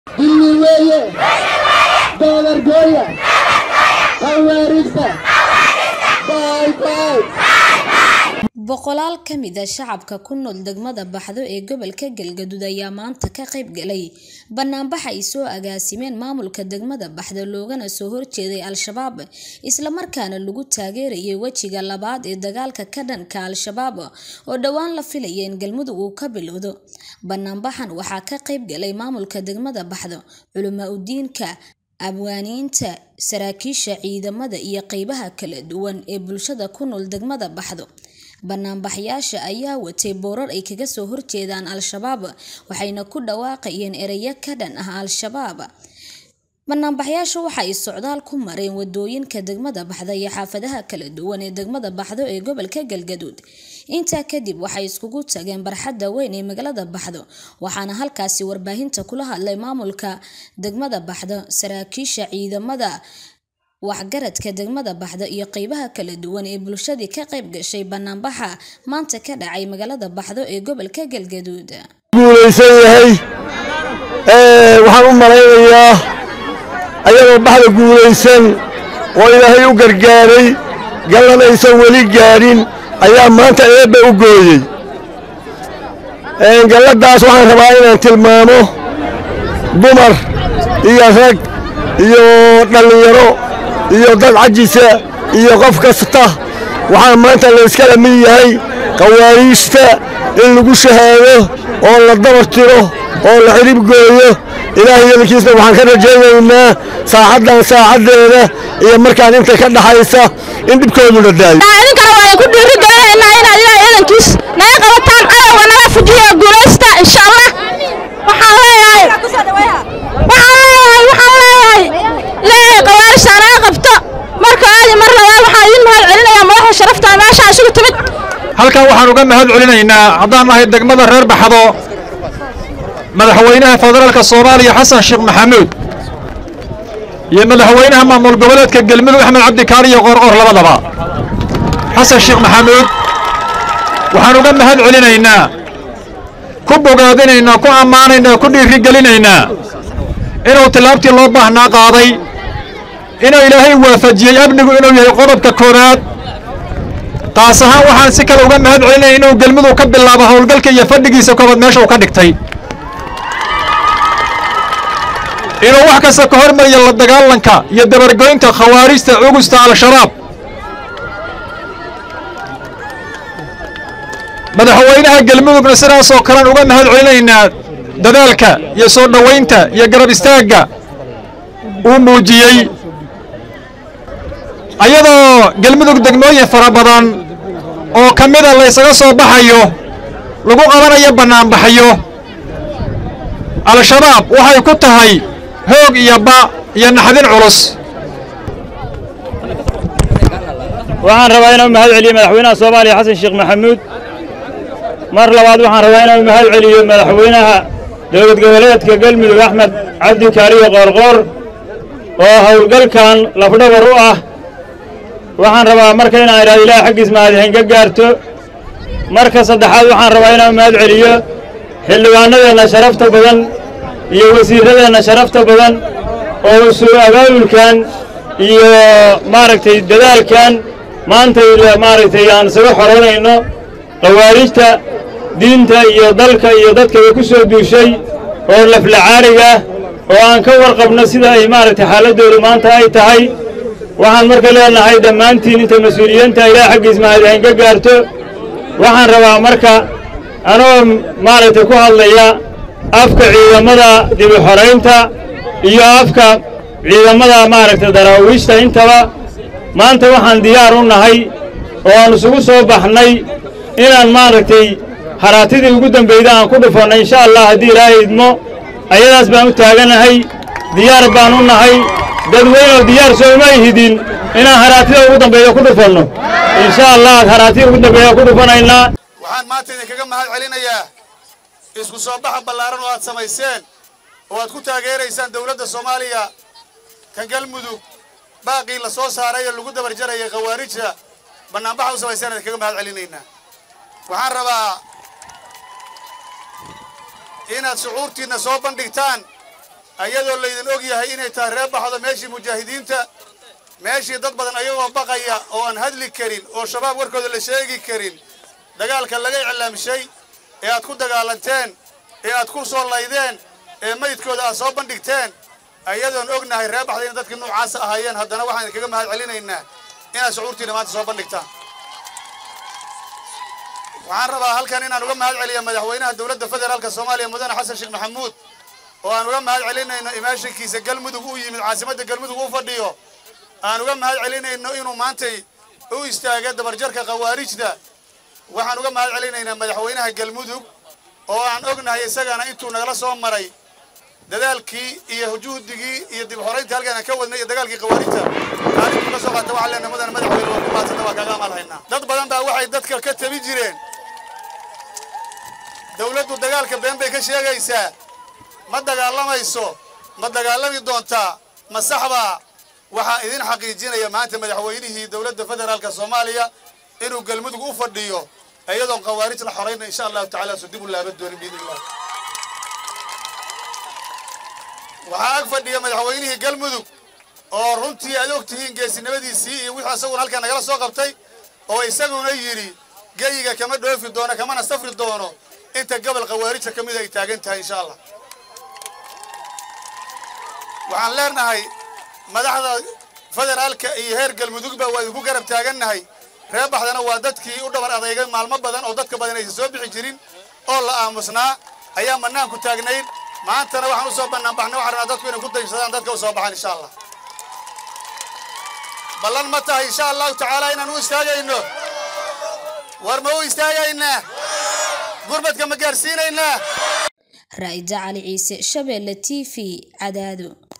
dilli weeye doolargooya khawaariigta baybay boqolaal ka mid a shacabka ku nool degmada baxdo ee gobolka galgaduud ayaa maanta ka qayb galay banaanbax ay soo agaasimeen maamulka degmada baxdo loogana soo horjeeday al-shabaab islamarkaana lagu taageerayay wejiga labaad ee dagaalka ka dhanka al-shabaab oo dhowaan la filaya in galmudug uu ka bilowdo banaanbaxan waxaa ka qayb galay maamulka degmada baxdo culamaa udiinka abwaaniinta saraakiisha ciidamada iyo qeybaha kala duwan ee bulshada ku nool degmada baxdo banaanbaxyaasha ayaa watay boorar ay kaga soo horjeedaan al-shabaab waxayna ku dhawaaqayeen ereyo ka dhan ah al-shabaab banaanbaxyaasha waxa ay socdaal ku mareen wadooyinka degmada baxda iyo xaafadaha kala duwan ee degmada baxdo ee gobolka galgaduud intaa kadib waxay iskugu tageen barxadda weyn ee magaalada baxdo waxaana halkaasi warbaahinta kula hadlay maamulka degmada baxdo saraakiisha ciidamada waxgaradka degmada baxda iyo qeybaha kala duwan ee bulshadii ka qayb gashay banaanbaxa maanta ka dhacay magaalada baxdo ee gobolka galgaduud guulaysan yahay waxaan u malaynayaa ayagoo baxda guulaysan oo ilaahay u gargaaray gallan aysan weli gaadhin ayaa maanta eebba u gooyey galladdaas waxaan rabaa inaan tilmaamo dumar iyo rag iyo dhallinyaro iyo dad cajisa iyo qof kasta waxaa maanta layskala mid yahay qawaariijta in lagu shahaado oo la dabar tiro oo la xidhib gooyo ilaahay yadalkiisna waxaan ka rajaynaynaa saacaddan saacaddeeda iyo markaan inta ka dhaxaysa in dhibkooduna daayo idinkana waan ku dhiirigelinaynaa inaad ilaahay idankiis naga qabataan cadowga naga fujiya guulaysta insha allah waxaan leeyahay waxaan leeyahay waxaan leeyahay ilaahay qawaarishta naga qabto marka aadi mar labaad waxaan idin mahad celinayaa madaxda sharafta meesha isugu timid halkan waxaan uga mahad celinaynaa haddaan nahay degmada reer baxdo madaxweynaha federaalka soomaaliya xasan sheekh maxamuud iyo madaxweynaha maamul goboleedka galmudug axmed cabdikaar iyo qoorqoor labadaba xasan sheekh maxamuud waxaan uga mahad celinaynaa ku bogaadinaynaa ku ammaanaynaa ku dhiirigelinaynaa inuu tillaabtii loo baahnaa qaaday inuu ilaahay waafajiyey amnigu inuu yahay qodobka koowaad taas ahaan waxaan si kale uga mahad celinaya inuu gelmudug ka bilaabo howlgalka iyo fadhigiisa koobaad meesha uu ka dhigtay inuu wax kasta ka hormariya la dagaalanka iyo dabargoynta khawaarijta cugusta al-shabaab madaxweynaha gelmudugna sidaasoo kalean uga mahad celinaynaa dadaalka iyo soo dhowaynta iyo garab istaagga uu muujiyey ayadoo gelmudug degmooyin fara badan oo ka mida laysaga soo baxayo lagu qabanayo bannaanbaxyo al-shabaab waxay ku tahay hoog iyo ba iyo naxdin culus waxaan rabaa inuu mahad celiyo madaxweynaha soomaaliya xasan sheekh maxamuud mar labaad waxaan rabaa inuu mahad celiyo madaxweynaha dowlad goboleedka galmudug axmed cabdi kaariyo qoorqoor oo howlgalkan lafdhabar u ah waxaan rabaa marka inaan idhahdo ilaah xaggiis mahadixin ka gaarto marka saddexaad waxaan rabaa inaan mahad celiyo xildhibaanadeenna sharafta badan iyo wasiirradeenna sharafta badan oo soo abaabulkan iyo maaragtay dadaalkan maanta maaragtay aan isaga xoroonayno khawaarijta diinta iyo dalka iyo dadkaba ku soo duushay oo laflacaariga oo aan ka warqabno sida ay maaragtay xaaladdoodu maanta ay tahay waxaan marka leenahay dhammaantiin inta mas-uuliyiinta ilaah xaggiis mahadixin ka gaarto waxaan rabaa marka anoo maaragtay ku hadlaya afka ciidamada dibi xoraynta iyo afka ciidamada maaragtay daraawiishta intaba maanta waxaan diyaar u nahay oo aan isugu soo baxnay inaan maaragtay haraatidii ugu dambeyda aan ku dhufanno insha allah haddii ilaahay idmo ayadaas baan u taaganahay diyaar baan u nahay dadweynoo diyaar sooma ihidin inaan haraatida ugu dambeeya ku dhufanno insha allah haraatida ugu dambeeya ku dhufanaynaa waxaan maanta idinkaga mahad celinayaa isku soo baxa ballaaran oo aad samayseen oo aad ku taageeraysaan dowladda soomaaliya kan galmudug baaqii la soo saaray ee lagu dabar jarayay khawaarijta bannaanbaxa u samayseen idinkaga mahad celinaynaa waxaan rabaa inaad shucuurtiinna soo bandhigtaan ayadoo laydin og yahay inay tahay reer baxdo meeshii mujaahidiinta meeshii dad badan ayagoo baqaya oo aan hadli karin oo shabaab warkooda la sheegi karin dagaalka laga iclaamshay ee aad ku dagaalanteen ee aad ku soo laydeen ee maydkooda aad soo bandhigteen ayadoon ognahay reer baxda inay dadkii nuucaasa ahaayeen haddana waxaan idinkaga mahad celinaynaa inaad shucuurtiina maanta soo bandhigtaan waxaan rabaa halkan inaan uga mahad celiya madaxweynaha dowladda federaalka soomaaliya mudane xasan sheekh maxamuud oo aan uga mahad celinayno imaashinkiisa galmudug u yimid caasimadda galmudug u fadhiyo aan uga mahad celinayno inuu maantay u istaaga dabarjarka khawaarijda waxaan uga mahad celinaynaa madaxweynaha galmudug oo aan ognahay isagana intuu nagala soo maray dadaalkii iyo juhdigii iyo dib xorayntii halkaan aan ka wadnay iyo dagaalkii khawaarijta kaalintuu ka soo qaata waxaan leenahay mudane madaxweyne waa ku maadsanta waa kaaga amaal haynaa dad badan baa waxay dadka ka tabi jireen dawladdu dagaalka been bay ka sheegaysaa ma dagaalamayso ma dagaalami doontaa ma saxbaa waxaa idin xaqiijinaya maanta madaxweynihii dowladda federaalka soomaaliya inuu galmudug u fadhiyo iyadoon khawaarij la xorayna insha allahu tacala su dib u laaban doonin biidn illah waxaa ag fadhiya madaxweynihii galmudug oo runtii aad og tihiin geesinimadiisii iyo wixii isaguna halkaa nagala soo qabtay oo isaguna yidhi geyiga kama dhoofi doono kamana safri doono inta gobol khawaarijta ka mida ay taagan tahay insha allah waxaan leenahay madaxda federaalka iyo heer galmudugba waa idinku garab taagannahay reer baxdana waa dadkii u dhabar adeegay maalmo badan oo dadka badan aysan soo bixi jirin oo la aamusnaa ayaa banaanku taagnayn maantana waxaan u soo bannaan baxnay waxaan rabnaa dadku inay ku daysadaan dadka u soo baxaan insha allah ballan ma tahay insha allahu tacaala inaan u istaagayno war ma u istaagaynaa gurmadka ma gaarsiinaynaa raa'ida cali ciise shabeelle t v cadaado